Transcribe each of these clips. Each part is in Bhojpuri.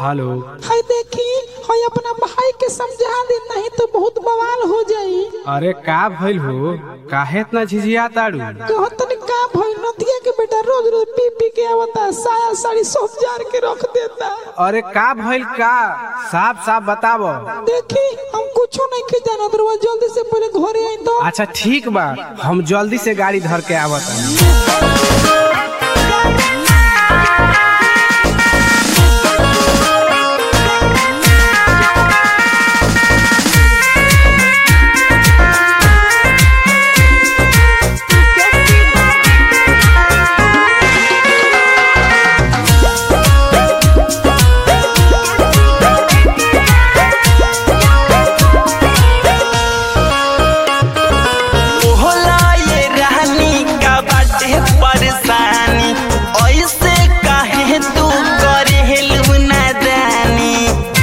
हेलो हाय देखी हाय अपना भाई के समझा दे नहीं तो बहुत बवाल हो जाई अरे का भइल हो काहे इतना झिझिया ताड़ू कहो तनी का भई नदिया के बेटा रोज रोज पी पी के आवता साया साड़ी सब जार के रख देता अरे का भइल का साफ साफ बतावो देखी हम कुछो नहीं के जानत रहुआ जल्दी से पहले घरे आई तो अच्छा ठीक बा हम जल्दी से गाड़ी धर के आवत होला ये रानी का बाटे परेशानी ऐसे काहे तू करे हेलू नादानी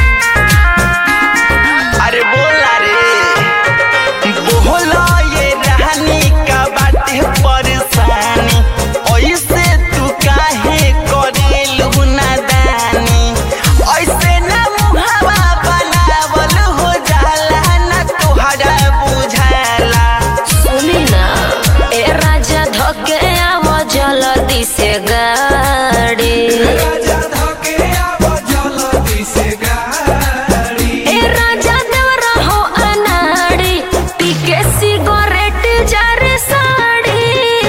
अरे बोला रे बोला ये रानी का बाटे परेशानी ऐसे तू काहे करे हेलू नादानी ऐसे ना मुहावा बनावल हो जाला ना तोहरा बुझाला सुनी ना ए राजा धके आव जल्दी से गाड़ी ए राजा देवरा हो अनाड़ी पी के सिगरेट जारे साड़ी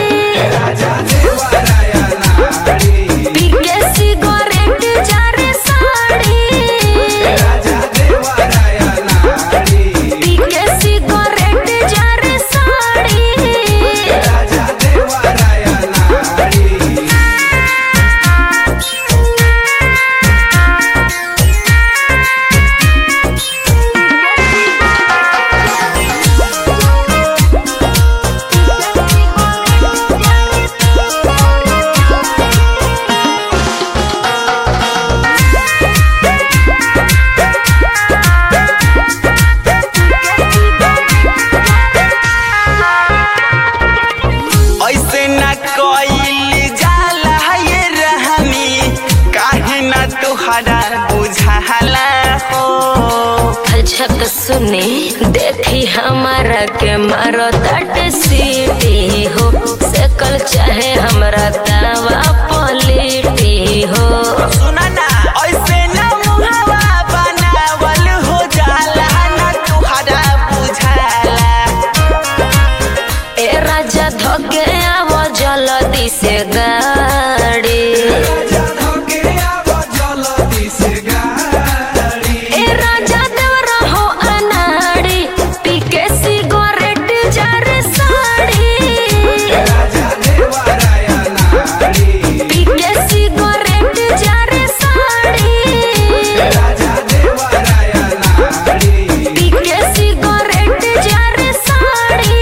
पी के सिगरेट जारे साड़ी पी के सिगरेट जारे साड़ी ऐसे न कइल जाला ये रहनी काहे न तोहरा बुझाला हो झक सुने देखी हमारा के मारो तट सीटी हो सकल चाहे हमरा दावा पलिटी हो सुना ना ऐसे न मुहावा बनावल हो जाला न तोहरा बुझाला ए राजा धके आव जल्दी से गाड़ी ए राजा देवरा हो अनाड़ी पी के सिगरेट जारे साड़ी पी के सिगरेट जारे साड़ी पी के सिगरेट जारे साड़ी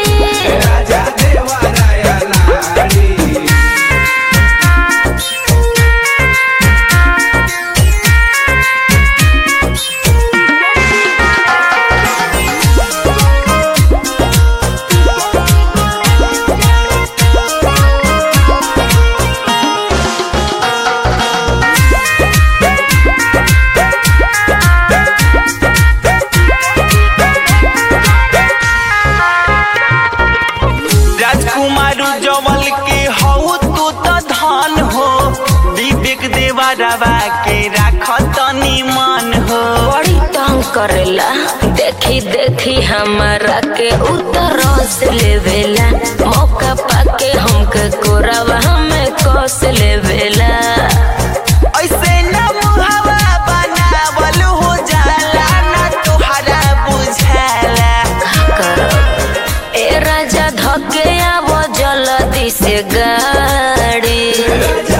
राजकुमार जवल के हऊ तू तो धन हो विवेक देवरवा के राख तनी मन हो बड़ी तंग करेला देखी देखी हमारा के उतर से लेवेला मौका पाके हमके कोरावा हमें कस लेवेला ऐसे न मुहावा बनावल हो जाला ना तोहरा बुझाला करब ए राजा धके आव जल्दी से गाड़ी